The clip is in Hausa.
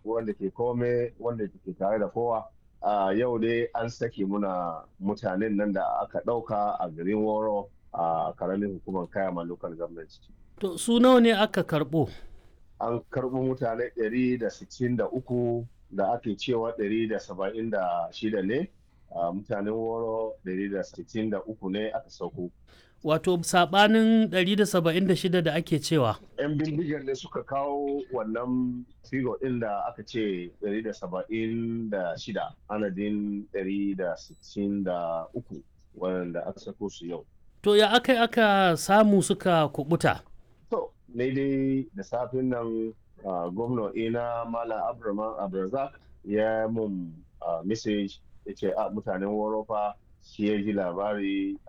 wanda ke kome wanda ke tare da kowa a yau dai an sake muna mutanen nan da aka ɗauka a garin woro a karamin hukumar kayama local government To su nawa ne aka karɓo? an karɓo mutane 163 da ake cewa 176 ne a mutanen woro 163 ne aka sauko Wato saɓanin 176 da ake cewa. 'yan bindigar ne suka kawo wannan figo ɗin da aka ce 176 anadin 163 wanda aka sako su yau To ya aka aka samu suka kubuta? to ne dai da safin nan gwamna ina mala abraman abrazak ya mun message ya ce a mutanen warofa shi ya ji labari